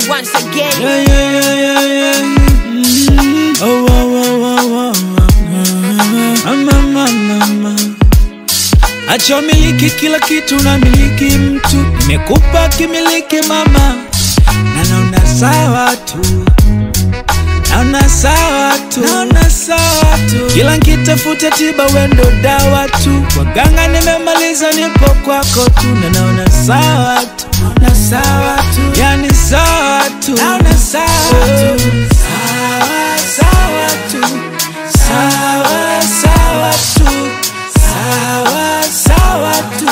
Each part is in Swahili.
once again. Yeah, yeah, yeah, yeah, yeah. Mm. Oh, oh, oh, oh, oh, oh. Mama, mama, mama. Acha miliki kila kitu na miliki mtu, nimekupa kimiliki mama, na naona sawa tu, naona sawa tu, naona sawa tu, kila nkitafuta tiba wendo dawa tu, waganga nimemaliza, nipo kwako tu, na naona sawa tu, naona sawa tu, yani sawa tu, naona sawa tu, sawa sawa tu, sawa sawa tu, sawa sawa tu,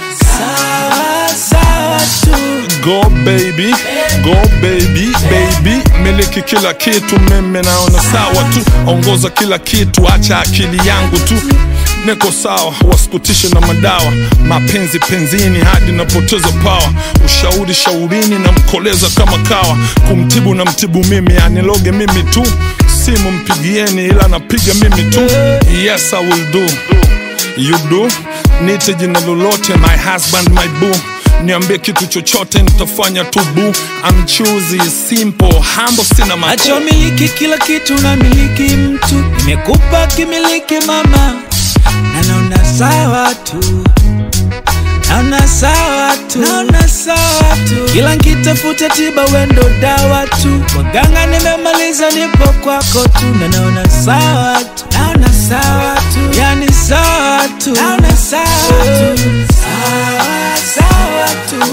sawa sawa tu. Go baby, go baby, baby, miliki kila kitu, mimi naona sawa tu, ongoza kila kitu, acha akili yangu tu niko sawa, wasikutishe na madawa, mapenzi penzini hadi napoteza pawa, ushauri shaurini na mkoleza kama kawa, kumtibu na mtibu mimi, aniloge mimi tu, simu mpigieni, ila napiga mimi tu, yes I will do you do nite jina lolote my husband my boo niambie kitu chochote nitafanya tu boo I'm choosy simple humble sina macho Acha miliki kila kitu na miliki mtu, nimekupa kimiliki mama, na naona sawa tu, naona sawa tu, naona sawa tu, kila nkitafuta tiba wendo dawa tu, waganga nimemaliza, nipo kwako tu, na naona sawa tu, naona sawa tu, yani sawa tu, naona sawa tu, sawa sawa tu,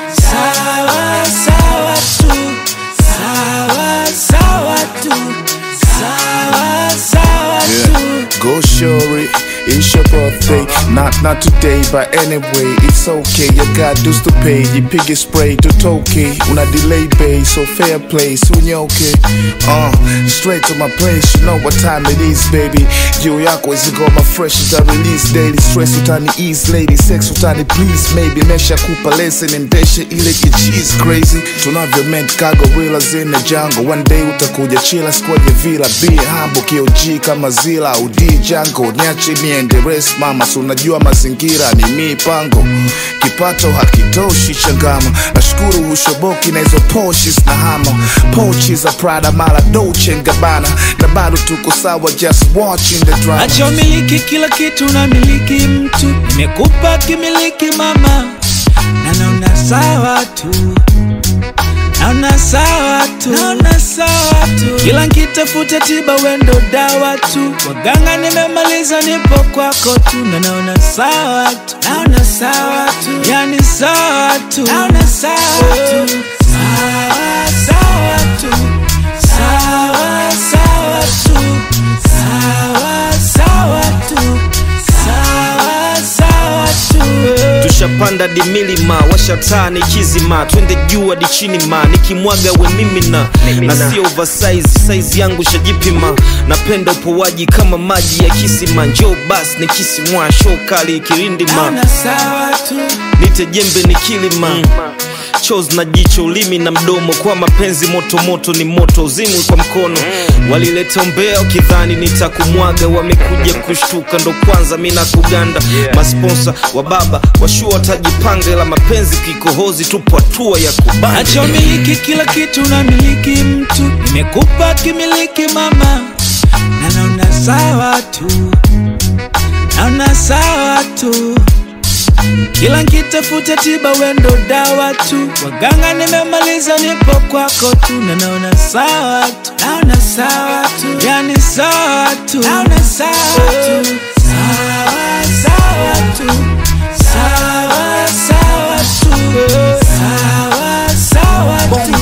sawa sawa tu, sawa sawa tu, sawa sawa tu. Go Shuri, it's your birthday. Not not today, but anyway, it's okay. You got dues to pay. You piggy spray to Toki. Una delay bay, so fair play. Soon you okay. Uh, straight to my place. You know what time it is, baby. You yako is got my fresh uta release daily. Stress utani ease, lady. Sex utani please, maybe. Mesha kupa lesson endeshe ile kicheese crazy. Tunavyo meant cargo reelers in the jungle. One day utakuja chila squad ya villa. Be humble, KOG kama zila. Udi jango, niache niende rest mama. So unajua mazingira ni mipango. Kipato hakitoshi changama. Nashukuru hushoboki na hizo Porsches na hama. Pochi za Prada mara Dolce Gabbana. Na bado tuko sawa just watching the drama. Acha miliki kila kitu na miliki mtu, nimekupa kimiliki mama, na naona sawa tu, naona sawa tu, naona sawa tu, kila nkitafuta tiba wendo dawa tu, waganga nimemaliza, nipo kwako tu, na naona sawa tu, naona sawa tu, yani sawa tu, naona sawa tu, sawa sawa tu, sawa sawa tu, sawa sawa tu, sawa sawa tu. tushapanda di milima washataa ni kizima twende juu hadi chini ma nikimwaga we mimina na sio oversize size yangu shajipima napenda upowaji kama maji ya kisima njoo bas ni kisimwa show kali kirindima Naona sawa tu, nite jembe ni kilima chos na jicho ulimi na mdomo kwa mapenzi moto moto ni moto uzimwi kwa mkono walileta umbea ukidhani nitakumwaga wamekuja kushtuka ndo kwanza mi na kuganda masponsa wa baba washua watajipanga ila mapenzi kikohozi tupo hatua ya kubanda acha umiliki kila kitu na miliki mtu, nimekupa kimiliki mama, na naona sawa tu, naona sawa tu, kila nkitafuta tiba wendo dawa tu, waganga nimemaliza, nipo kwako tu, na naona sawa tu, naona sawa tu, yani sawa tu, naona sawa tu, sawa sawa tu, sawa sawa tu, sawa sawa tu,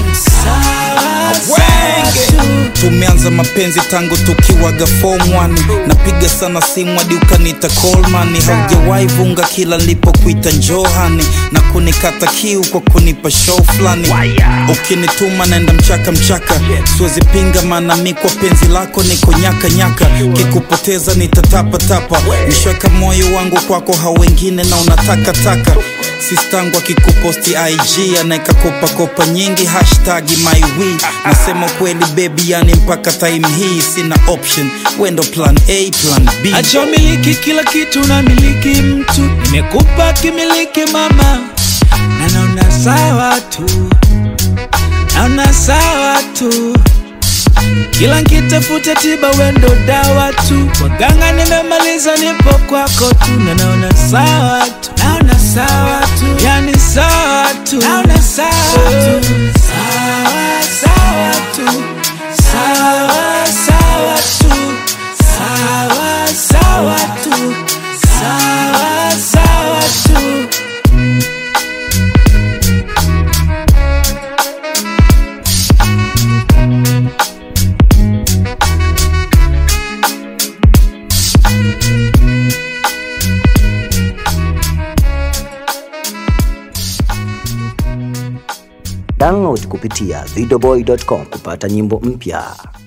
sawa sawa tu. tumeanza mapenzi tangu tukiwaga form 1 napiga sana simu hadi ukanita Coleman haujawahi vunga kila nilipokuita njohani na kunikata kiu kwa kunipa show fulani ukinituma naenda mchaka mchaka siwezi pinga maana mi kwa penzi lako niko nyaka nyaka kikupoteza nitatapatapa nishweka moyo wangu kwako hao wengine na unatakataka sistangu akikuposti ig anaeka kopakopa nyingi hashtag mywi nasema kweli bebi yani mpaka time hii sina option wendo plan a plan b acha umiliki kila kitu na miliki mtu, nimekupa kimiliki mama, na naona sawa tu, naona sawa tu kila nkitafuta tiba wendo dawa tu waganga nimemaliza nipo kwako tu na naona sawa tu naona sawa tu yani sawa tu naona sawa tu sawa sawa tu sawa sawa tu sawa sawa tu sawa sawa tu Download kupitia videoboy.com kupata nyimbo mpya.